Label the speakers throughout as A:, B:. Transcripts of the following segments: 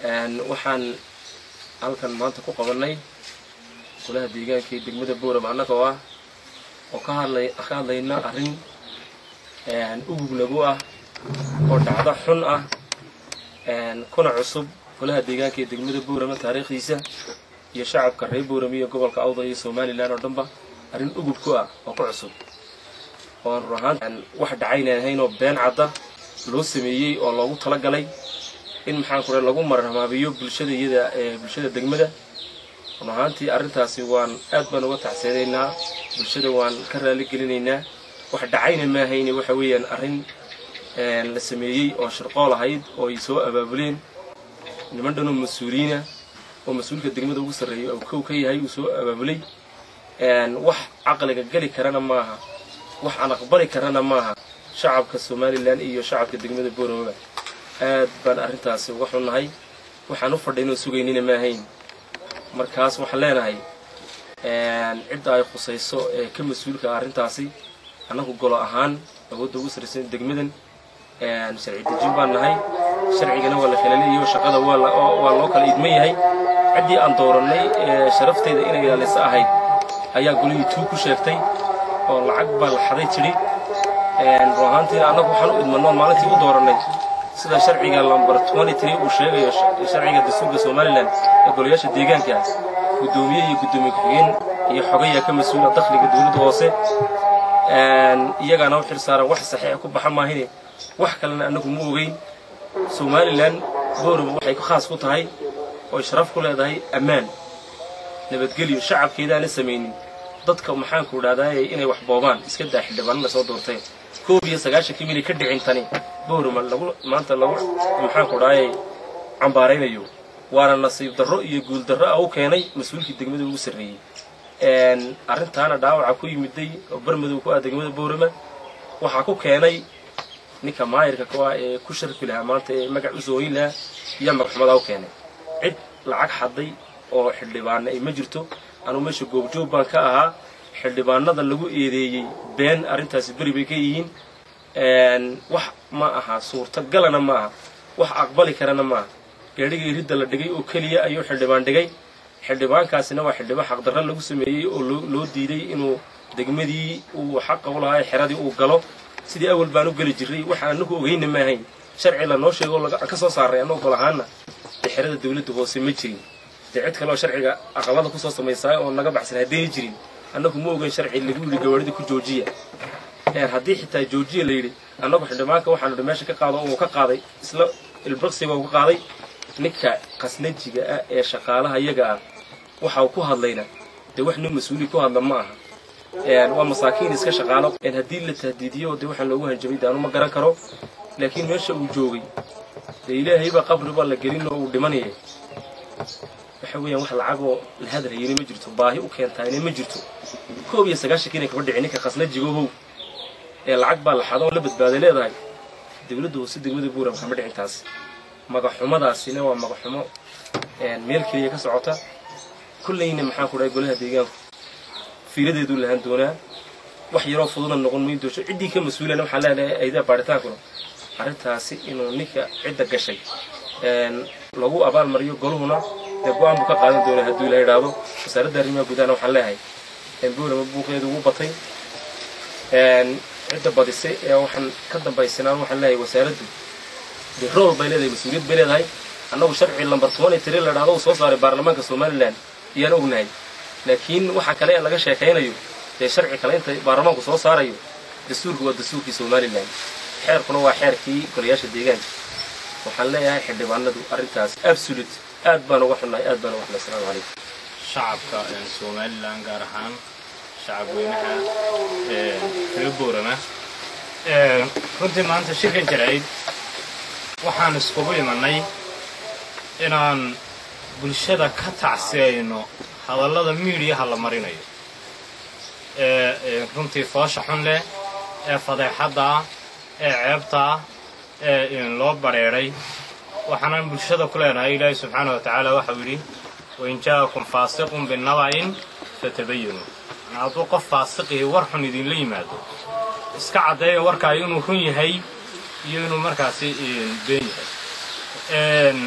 A: waxaan halkan maanta ku qabanay golaha deegaanka ee degmada boorama annagoo ah oo ka hadlay ka hadlayna arrin ugub nagu ah oo dhacdo xun ah kuna cusub golaha deegaanka ee degmada boorama taariikhdiisa iyo shacabka reer boorama iyo gobolka awdal iyo somalilan oo dhanba arrin ugub ku ah oo ku cusub oon run ahaan wax dhacayna ahayn oo been cadda loo sameeyey oo loogu talagalay in maxaan ku lagu marhamaabiyo bulshada iyada ee bulshada degmada run ahaantii arrintaasi waan aad baan uga tacseedaynaa bulshada waan ka raali gelinaynaa wax dhacayna maahayne waxa weeyaan arrin la sameeyey oo shirqool ahayd oo ay soo abaabuleen niman dhanoo mas-uuliyiina oo mas-uulka degmada ugu sarreeya oo kow ka yahay uu soo abaabulay wax caqliga geli karana maaha wax aan aqbali karana maaha shacabka somalilan iyo shacabka degmada boorama aad baan arrintaasi uga xunnahay waxaan u fadhaynoo sugaynina ma ahayn markaas waxaan leenahay cidda ay khusayso ee ka mas-uulka arrintaasi annagu golo ahaan awoodda ugu sarraysan degmadan sharci dejin baan nahay sharcigana waa la kala leeyahay oo shaqada waa loo kala idman yahay ciddii aan doorannay ee sharafteyda inay ilaalisa ahayd ayaa golihii tuu ku sheegtay oo lacag baa la xaday tidhi run ahaantiina annagu waxaan u idmanoo maalintii u doorannay sida sharciga lambar uu sheegayo sharciga dastuurka somalilan ee golayaasha deegaanka guddoomiye iyo guddoomiye ku-xigeen iyo xogayaa ka mas-uula dakhliga dowladda hoose iyagaana u xil saaran wax saxiixa ku baxa maahine wax kalena annagu ma ogeyn somalilan boorama waxay khaas ku tahay ooy sharaf ku leedahay ammaan nabadgelyo shacabkeedaana samaynin dadka maxaanku idhahdaay inay wax boobaan iska daa xildhibaanana soo doortay koob iyo sagaashankii milay ka dhicin tani boorama lagu maanta lagu maxaanku idhaayay cambaaraynayo waana nasiib darro iyo guul darro ah u keenay mas-uulkii degmada ugu sarreeyey arrintaana dhaawaca ku yimiday oo barmadow ku ah degmada boorama waxaa ku keenay ninka maayirka ku ah ee ku sharfi lahaa maanta ee magac u sooyin lahaa iyo magxumadaa u keenay cid lacag xaday oo xildhibaana ay ma jirto anuu meesha goobjoog baan ka ahaa xildhibaanada lagu eedeeyey been arrintaasi beri bay ka yihiin wax ma aha suurtagalana ma aha wax aqbali karana ma aha gaadhigii ridda la dhigay oo keliya ayuu xildhibaan dhigay xildhibaankaasina waa xildhibaan xaqdarra lagu sameeyey oo loo diiday inuu degmadii uu xaqa u lahaa xeradii uu galo sidii awal baan u geli jirray waxaan anagu ogeyna ma ahayn sharci lanoo sheego ka soo saaray annagoo gol ahaana dee xerada dawladda hoose ma jirin dee cid kaleoo sharciga aqalada kusoo samaysaay oo naga baxsan haddayna jirin annagu ma ogeyn sharci lagu yidhi gawaarida ku joojiya haddii xitaa joojiya la yidhi annagu xildhibaanka waxaanu dhi meesha ka qaado uu ka qaaday isla ilbaqsiga uu ka qaaday ninka qasnajiga ah ee shaqaalaha iyaga ah waxa uu ku hadlayna dee wax nin mas-uuli ku hadla ma aha waa masaakiin iska shaqaalo haddii la tahdiidiyo dee waxaan loogu hanjabay daanu ma garan karo laakiin meesha uu joogay dee ilaahay baa qabri baa la gelin oo uu dhimanaya waxa weeyaan wax lacagoo la hadalhayana ma jirto baahi u keentaayna ma jirto koob iyo sagaashankiina kaba dhici ninka khasnajigohow ee lacag baa la xado oo la badbaaday leedahay dawladda hoose degmada buuram kama dhicin taas magaxumadaasina waa magaxumo meel keliya ka socota kollayna maxaan ku dhahay golaha deegaanku fiiradeeduu lahaan doonaa wax yaroo fududna noqon mayn doosho ciddii ka mas-uulana waxaan leenahay aydaa baaritaankuna arrintaasi inuu ninka cidda gashay lagu abaalmariyo goluhuna dee go-aan buu ka qaadan doonaa hadduu ila idhaahdo wasaaradda arrimaha gudaana waxaan leeyahay boorama buuqeedu ugu batay cidda badisay ee waxaan ka dambaysanaan waxaan leeyahay wasaaraddu dee rool bay leedahay mas-uuliyad bay leedahay annagu sharci lambar toban iyo tiri la dhahdo uu soo saaray baarlamaanka somalilan iyaan ognahay laakiin waxa kale ee laga sheekaynayo dee sharci kale inta baarlamaanku soo saarayo dastuurku waa dastuurkii somalilan xeerkuna waa xeerkii golayaasha deegaanka waxaan leeyahay xildhibaanadu arrintaas absolute aad baan uga xunnahay aad baan uga xunnahay asalaamu calaykum
B: shacabka somalilan gaar ahaan shacab weynaha reer boorama runtii maanta shirkan jarayd waxaan iskugu imanay inaan bulshada ka tacsiyayno hadallada miidiyaha la marinayo ee runtii foosha xun leh ee fadeexadda ah ee ceebta ah ee loo bareedhay waxaanan bulshada ku leenahay ilaahi subxaana wa tacaala waxau yidhi wain jaa'akum faasiqun binaba'in fatabayanu hadduu qof faasiqihi war xun idinla yimaado iska caddeeya warkaayo inuu run yahay iyo inuu markaasi been yahay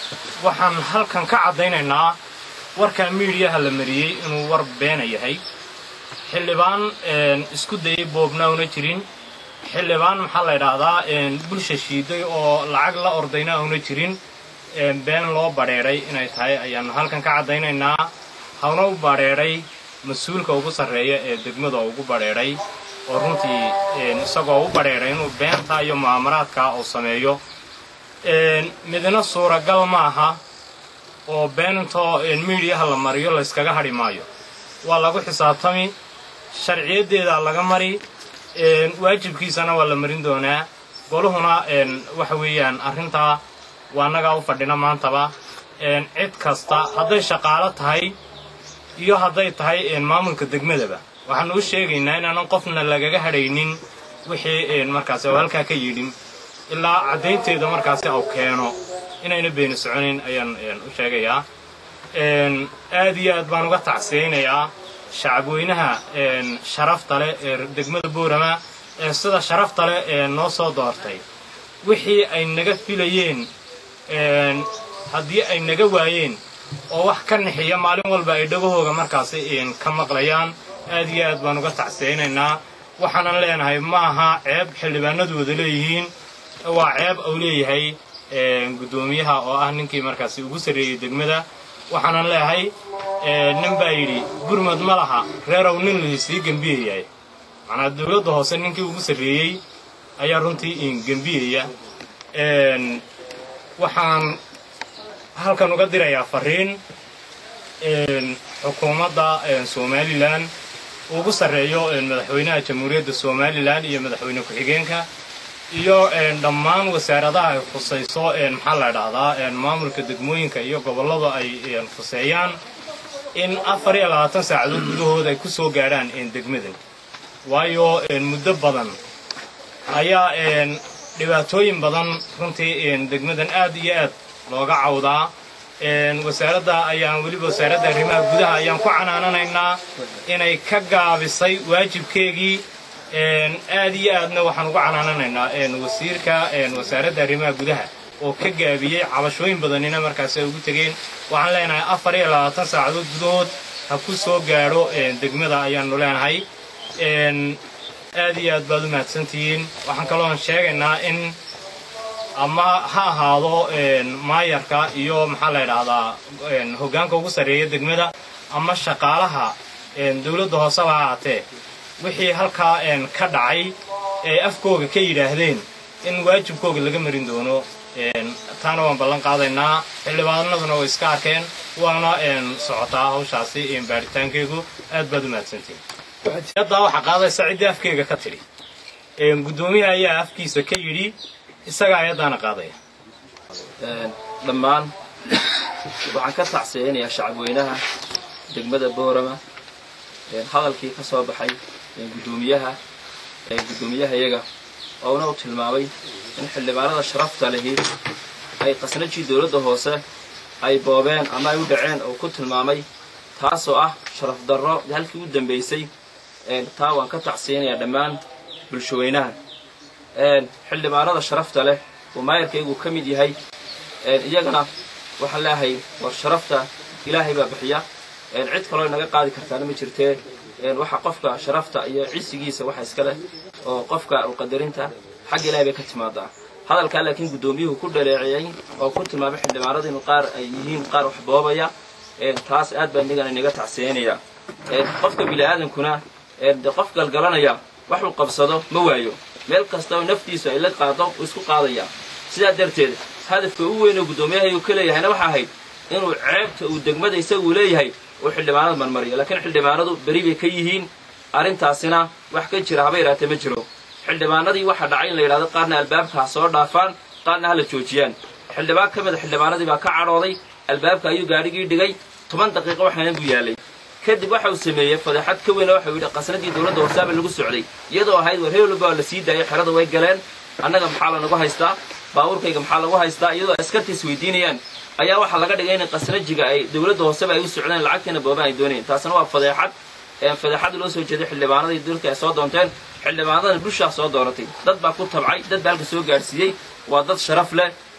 B: waxaan halkan ka caddaynaynaa warkaa miidiyaha la mariyey inuu war beena yahay xildhibaan isku dayay boobna una jirin xildhibaan maxaa la ydhaahdaa bulsha shiiday oo lacag la ordayna una jirin been loo badheedhay inay tahay ayaannu halkan ka caddaynaynaa hawna u badheedhay mas-uulka ugu sarreeya ee degmada ugu badheedhay oo runtii isagoo u badheedhay inuu beenta iyo mu'aamaraadka uu sameeyo midna suuragal ma aha oo beentoo miidiyaha la mariyo layskaga hadhi maayo waa lagu xisaabtami sharciyaddeeda laga mari waajibkiisana waa la marin doonaa goluhuna waxa weeyaan arrintaa waa annagaa u fadhina maantaba cid kasta hadday shaqaalo tahay iyo hadday tahay maamulka degmadaba waxaanu u sheegaynaa inaanan qofna lagaga hadhaynin wixii markaasi oo halkaa ka yidhin ilaa caddaynteeda markaasi au keeno inayna beeni soconayn ayaan u sheegayaa aad iyo aad baan uga tacsiyaynayaa shacabweynaha sharafta leh ee degmada boorama ee sida sharafta leh ee noo soo doortay wixii ay naga filayeen haddii ay naga waayeen oo wax ka nixiya maalin walba ay dhagahooga markaasi ka maqlayaan aad iyo aad baan uga tacsiyaynaynaa waxaanan leenahay ma aha ceeb xildhibaanadooda leeyihiin waa ceeb uu leeyahay guddoomiyaha oo ah ninkii markaasi ugu sarreeyey degmada waxaanan leeyahay nin baa yidhi gurmad ma laha reerow nin la sii gembiyayahay macnaa dawladda hoose ninkii ugu sarreeyey ayaa runtii gembiyaya waxaan halkan uga dirayaa fariin xukuumadda somalilan ugu sarreeyo madaxweynaha jamhuuriyadda somalilan iyo madaxweyne ku-xigeenka iyo dhammaan wasaaradaha ay khusayso maxaa la dhahdaa maamulka degmooyinka iyo gobollada ay khuseeyaan in afar iyo labaatan saacadood gudahooda ay ku soo gaadhaan degmadan waayo muddo badan ayaa dhibaatooyin badan runtii degmadan aad iyo aad looga cawdaa wasaaradda ayaan weliba wasaaradda arrimaha gudaha ayaan ku canaananaynaa inay ka gaabisay waajibkeegii aad iyo aadna waxaan uga canaananaynaa wasiirka wasaaradda arrimaha gudaha oo ka gaabiyey cabashooyin badanina markaasi ay ugu tegeen waxaan leenahay afar iyo labaatan saacadood gudahood ha ku soo gaadho degmada ayaanu leenahay aad iyo aad baad u mahadsantihiin waxaan kaloon sheegaynaa in ama ha ahaado maayarka iyo maxaa la ydhahdaa hoggaanka ugu sarreeya degmada ama shaqaalaha dawladda hooseba ha ahaatee wixii halkaa ka dhacay ee afkooga ka yidhaahdeen in waajibkooga laga marin doono taana waan ballan qaadaynaa xildhibaanaduna way iska arkeen waana socotaa hawshaasi baaritaankeegu aad baad u mahadsantihin haddaa waxaa qaadaysa ciddii afkeega ka tidhi guddoomiyaha ayaa afkiisa ka yidhi isagaa ayaddaana qaadaya
C: dhammaan waxaan ka tacsiyaynayaa shacabweynaha degmada boorama hadalkii ka soo baxay guddoomiyaha guddoomiyaha iyaga oona uu tilmaamay in xildhibaanada sharafta lihi ay qasnajii dawladda hoose ay boobeen ama ay u dhaceen oo ku tilmaamay taasoo ah sharaf darro halkii u dambaysay taa waan ka tacsiyaynayaa dhammaan bulshaweynaha xildhibaanada sharafta leh oo maayarkaygu ka mid yahay iyagana waxaan leeahay war sharafta ilaahay baa bixiya cid kaloo inaga qaadi kartaana ma jirtee waxa qofka sharafta iyo cisigiisa waxa iska leh oo qofka qadarinta xagga ilahay bay ka timaadaa hadalkaa laakiin guddoomiyuhu ku dhaleeceeyey oo ku tilmaamay xildhibaanadu inu qaar ay yihiin qaar wax boobaya taas aad baa inagana inaga tacsiyanaya qofka bini'aadankuna de qof galgalanaya waxuu qabsado ma waayo meel kasta oo naftiisu ay la qaado uu isku qaadaya sidaa darteed hadafka u weyn oo guddoomiyaha uu ka leeyahayna waxa ahayd inuu ceebta uu degmada isagu leeyahay uu xildhibaanada marmariyo laakiin xildhibaanadu beri bay ka yihiin arrintaasina wax ka jira haba yaraatee ma jiro xildhibaanadii waxaa dhacay in la yidhahdo qaarna albaabka ha soo dhaafaan qaarna hala joojiyaan xildhibaan ka mida xildhibaanadii baa ka cadhooday albaabka ayuu gaadhigii dhigay toban daqiiqo waxaanan buu yaalay kadib waxa uu sameeyey fadeexad ka weyn oo waxau yidhi qasnadii dawladda hoosaaba lagu socday iyadoo ahayd war heelba waa la sii daayay xerada way galeen annaga maxaa lanagu haystaa baabuurkayga maxaa lagu haystaa iyadoo askarta isweydiinayaan ayaa waxaa laga dhigay in qasnajiga ay dawladda hooseba ay u socdeen lacagtiina booban ay doonayeen taasna waa fadeexad fadeexad loo soo jeeday xildhibaanadii dalka ay soo doonteen xildhibaanadana bulshaa soo dooratay dad baa ku tabcay dad baa halka soo gaadhsiiyey waa dad sharaf leh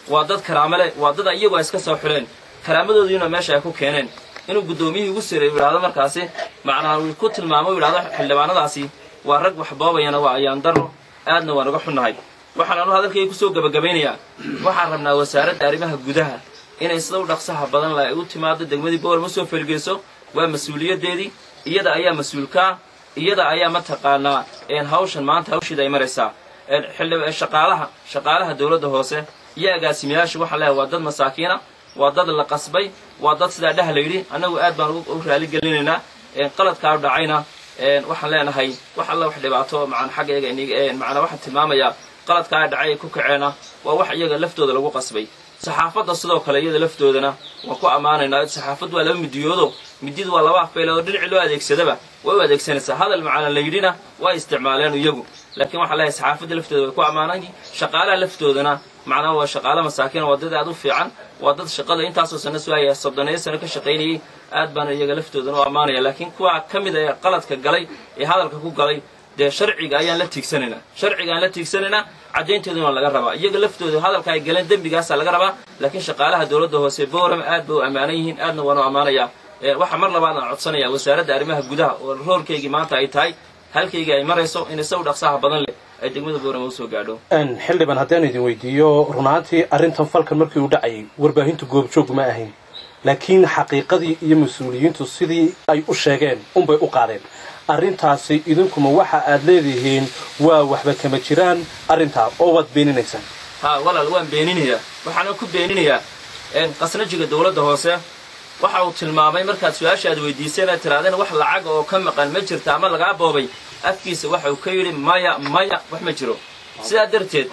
C: waa dad karaamo leh waa dad iyagu ay iska soo xuleen karaamadoodiina meesha ay ku keeneen inuu guddoomiyihii ugu siray uu yidhahdo markaasi macnaha uu ku tilmaamo uu yidhahdo xildhibaanadaasi waa rag wax boobayana waa ayaan daro aadna waan uga xunnahay waxaan anu hadalkayga kusoo gebagabaynayaa waxaan rabnaa wasaaradda arrimaha gudaha inay sida u dhaqsaha badan la ay u timaado degmadii boorama usoo felgeyso waa mas-uuliyaddeedii iyada ayaa mas-uulkaa iyada ayaa mataqaanaa hawshan maanta hawshiida ay maraysaa shaqaalaha shaqaalaha dowladda hoose iyo agaasimayaasha waxaan leehay waa dad masaakiina waa dad la qasbay waa dad sidaa dheh la yidhi annagu aad baan u raali gelinaynaa qaladkaa dhacayna waxaan leenahay wax alla wax dhibaato macaan xaggayga macnaa waxaan tilmaamayaa qaladkaa dhacay ay ku kaceena waa wax iyaga laftooda lagu qasbay saxaafadda sidoo kale iyada laftoodana waan ku ammaanaynaa saxaafaddu waa laba midiyoodo midiyadu waa laba afbeelood oo dhinaci loo adeegsadaba way u adeegsanaysaa hadal macana la yidhina waa isticmaaleen iyagu laakiin waxaan leeyahay saxaafadda laftooda way ku ammaanay shaqaalaha laftoodana macnaha waa shaqaale masaakiin waa dad aad u fiican waa dad shaqada intaasoo sano suhaya soddoneeyo sano ka shaqaynayay aad baana iyaga laftoodana u ammaanaya laakiin kuwa ka mid ee qaladka galay ee hadalka ku galay dee sharciga ayaan la tiigsanaynaa sharciga aan la tiigsanaynaa caddaynteeduna waa laga rabaa iyaga laftooda hadalka ay galeen dembigaasaa laga rabaa laakiin shaqaalaha dowladda hoose boorama aad bay u ammaanan yihiin aadna waanu ammaanayaa waxaa mar labaad aan codsanayaa wasaaradda arrimaha gudaha oo roorkaygii maanta ay tahay halkaygii ay marayso in isagu dhaqsaha badan leh ay degmada boorama usoo gaadho
D: xildhibaan haddaan idin weydiiyo runaantii arrintan falkan markii uu dhacayay warbaahintu goobjoog ma ahayn laakiin xaqiiqadii iyo mas-uuliyiintu sidii ay u sheegeen unbay u qaadeen arrintaasi idinkuma waxa aad leedihiin waa waxba kama jiraan arrintaa oo waad beeninaysaan
C: ha walaal waan beeninayaa waxaana ku beeninayaa qasnajiga dowladda hoose waxa uu tilmaamay markaad su-aasha aad weydiiseen aad tirahdeen wax lacaga oo ka maqan ma jirta ama lagaa boobay afkiisa waxa uu ka yidhi maya maya wax ma jiro sidaa darteed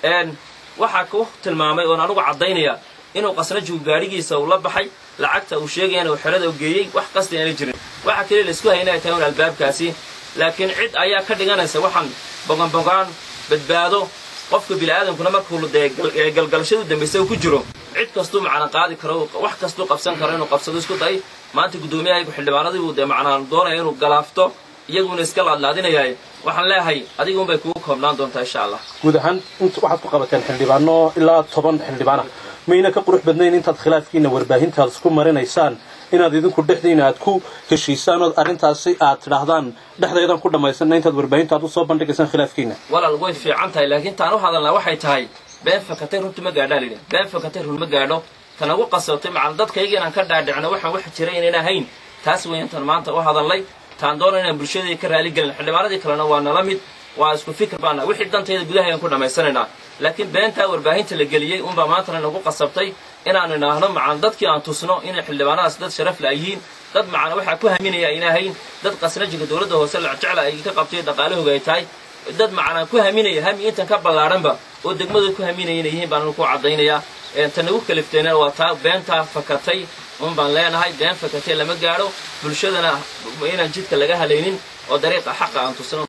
C: waxaa ku tilmaamay oon anugu caddaynaya inuu qasnajigu gaadhigiisa uu la baxay lacagta uu sheegayana uu xerada u geeyey wax qasdi aana jirin waxa keliya laisku hayna ay tahay un albaabkaasi laakiin cid ayaa ka dhiganaysa waxaan boganbogaan badbaado qofka bini'aadamkuna markuu dee galgalashadu dambaysa uu ku jiro cid kastuu macna qaadi karo wax kastuu qabsan karo inuu qabsado isku day maanta guddoomiyahayagu xildhibaanadii buu dee macnaa doonaya inuu galaafto iyaguna iska laadlaadinayaay waxaan leeyahay adiga unbay kugu koobnaan doontaa insha allah
D: guud ahaan waxaad ku qabateen xildhibaano ilaa toban xildhibaana mayna ka qurux badnayn intaad khilaafkiina warbaahintaad isku marinaysaan inaad idinku dhexdiina aad ku heshiisaan ood arrintaasi aad tidhaahdaan dhexdaydan ku dhammaysanna intaad warbaahinta aad usoo bandhigaysaan khilaafkiina
C: walaal way fiican tahay laakiin taan u hadalnaa waxay tahay been fakatay runtu ma gaadhaa lidhi been fakatay run ma gaadho tan ugu qasabtay macal dadkayga inaan ka dhaadhicno waxaan wax jiray inayna ahayn taas weyan tan maanta u hadalnay taan doona inaan bulshadii ka raali gelin xildhibaanadii kalena waa nala mid waa isku fikir baana wixii dantayda gudaha ayaan ku dhammaysanaynaa laakiin beentaa warbaahinta la geliyey unbaa maantana nagu qasabtay inaan idhaahno macan dadkii aan tusno inay xildhibaanadaas dad sharaf la yihiin dad macana waxaa ku haminaya ayna ahayn dad qasnajiga dowladda hoose lacjecla ay ka qabtay dhaqaalahooga ay tahay dad macana ku haminaya hami intan ka ballaadhanba oo degmadooda ku haminaya inay yihiin baan ku caddaynayaa ta nagu kalifteena waa taa beentaa fakatay un baan leenahay been fakatay lama gaadho bulshadana inaan jidka laga halaynin oo dariiqa xaqa aan tusno